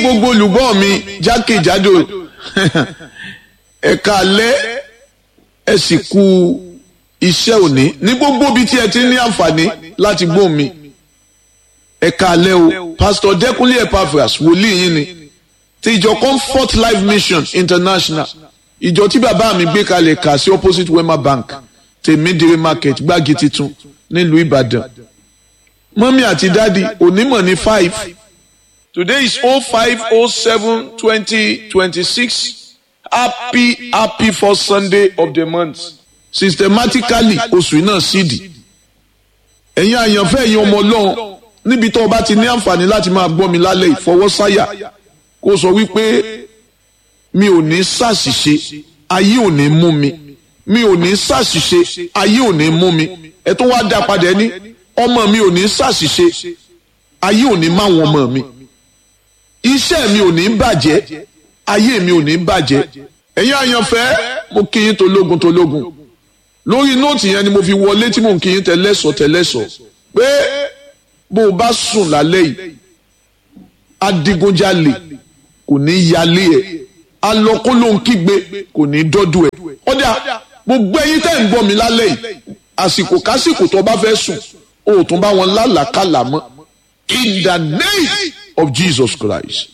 gbogbo olùgbọ́ mi jákèjádò ẹ̀ka alẹ́ ẹ sì kú iṣẹ́ òní ní gbogbo ibi tí ẹ ti ní àǹfààní láti gbọ́ mi ẹ̀ka alẹ́ o pastor Dẹ́kunlé Epaphras wòlíì yín ni ti ìjọ Comfort Life Mission International ìjọ tí bàbá mi gbé kalẹ̀ kà sí opposite Wema Bank tèmídìrí market gbági titun nílùú Ìbàdàn mọ́mí àti dádì onímọ̀ ní five today is oh five oh seven twenty twenty six happy happy first Sunday of the month systematically oṣù náà sídìí ẹ̀yin àyànfẹ́ ẹ̀yin ọmọ ọlọ́run níbi tó o bá ti ní àǹfààní láti máa gbọ́ mi lálẹ́ ìfọwọ́sáyà kó sọ wípé mi ò ní ṣàṣìṣe ayé ò ní mú mi mi ò ní ṣàṣìṣe ayé ò ní mú mi ẹ tó wá dá padà ní ọmọ mi ò ní ṣàṣìṣe ayé ò ní má wọn ọmọ mi iṣẹ́ mi ò ní bàjẹ́ ayé mi ò ní bàjẹ́ ẹ̀yin àyànfẹ́ mo kí yín tológun tológun lórí nóòtì yẹn ni mo fi wọlé tí mò ń kí yín tẹlẹ́sọ̀ tẹlẹ́sọ̀ pé bó o bá sùn lálẹ́ yìí adigunjalè kò ní yálé ẹ̀ alọ́kólóhùn kígbe kò ní dọ́dọ̀ ẹ̀ ọ̀dà gbogbo ẹ̀yin tẹ́ ń gbọ́ mi lálẹ́ yìí àsìkò kásìkò tó bá fẹ́ sùn o ò tún bá wọn lálàkàlà mọ́ in the name of Jesus Christ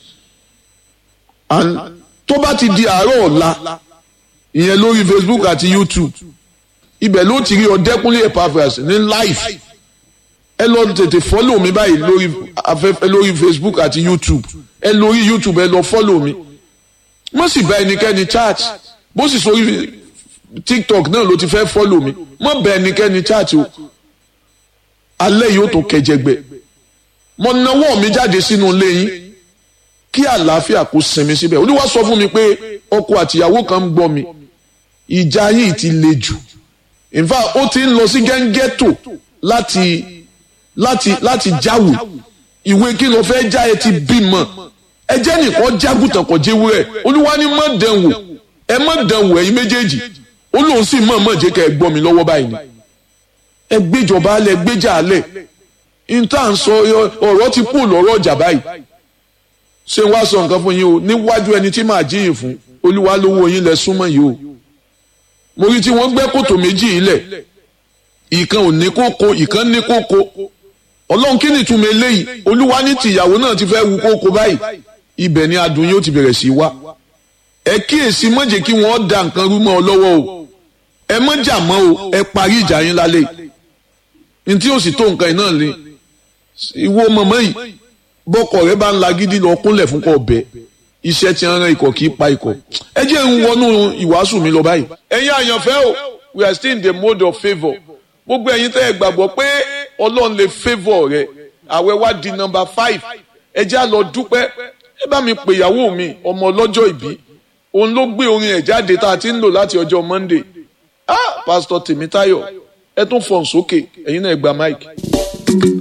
and tó bá ti di àárọ̀ ọ̀la ìyẹn lórí Facebook àti YouTube ibẹ̀ ló ti rí Ọdẹ́kúnlé Epaphras ní live ẹ lọ tètè fọ́lò mi báyìí lórí afẹ́fẹ́ lórí Facebook àti YouTube ẹ lórí YouTube ẹ lọ fọ́lò mi mo sì bá ẹnikẹ́ni chat bó sì sórí TikTok náà ló ti fẹ́ fọ́lò mi mo bá ẹnikẹ́ni chat o alẹ́ yìí ó tó kẹjẹgbẹ mo nawọ́ mi jáde sínú ilé yín kí àlàáfíà kó sinmi síbẹ̀ olúwa sọ fún mi pé ọkọ àtìyàwó kan ń gbọ́ mi ìjà yìí ti le jù in fact ó ti ń lọ sí gẹ́ngẹ́tò láti láti láti jáwèé ìwé kí ló fẹ́ já ẹ ti bímọ ẹ jẹ́ nìkan jágùtàn kò jẹ́wọ́ ẹ̀ olúwa ní má dán wò ẹ má dán wò ẹ̀yin méjèèjì ó lóun sì mọ̀ mọ̀ jẹ́ ká ẹ gbọ́ mi lọ́wọ́ báyìí ni ẹ gbéjọba alẹ gbéjà alẹ níta ń sọ ọ̀rọ̀ ti kú lọ́rọ̀ ọjà báyìí ṣé wàá sọ nǹkan fún yín o níwájú ẹni tí màá jíyìn fún olúwa lówó yín lẹ súnmọ́ yìí o mo rí tí wọ́n gbẹ́ kòtò méjì yìí lẹ̀ ìkan ò ní kókó ìkan ní kókó ọlọ́run kí ni ìtumọ̀ eléyìí olúwa ní tìyàwó náà ti fẹ́ wu kókó báyìí ibẹ̀ ni adùn yóò ti bẹ̀rẹ̀ sí wá ẹ kíyèsí má jẹ́ kí wọ́n da nǹkan rú mọ́ ọ lọ́wọ́ o ẹ má jà mọ́ o ẹ parí ìjà yín lálẹ́ yìí ntí ó sì tó nǹkan iná lé ìwọ mọ̀mọ́ yìí bọ́kọ̀ rẹ bá ń la gidi lọ kúnlẹ̀ fún kọ́ bẹ́ẹ̀ iṣẹ́ tí ń ran ikọ̀ kì í pa ikọ̀ ẹ jẹ́ ń wọnú ìwàásù mi lọ báyìí. ẹ̀yin àyànfẹ́ o we are still in the mode of favour gbogbo ẹ̀yin tẹ́ ẹ gbàgbọ́ pé ọlọ́run lè favour rẹ àwẹ̀ wá di number five ẹ jẹ́ á lọ dúpẹ́ ẹ bá mi pè ìyàwó mi ọmọ ọlọ́jọ́ ìbí òun ló gbé orin ẹ̀ jáde tá a ti ń lò láti ọjọ́ Monday ah Pastor Tèmítáyọ̀ ẹ tún fọ̀n sókè ẹ̀yin náà ẹ gba mic.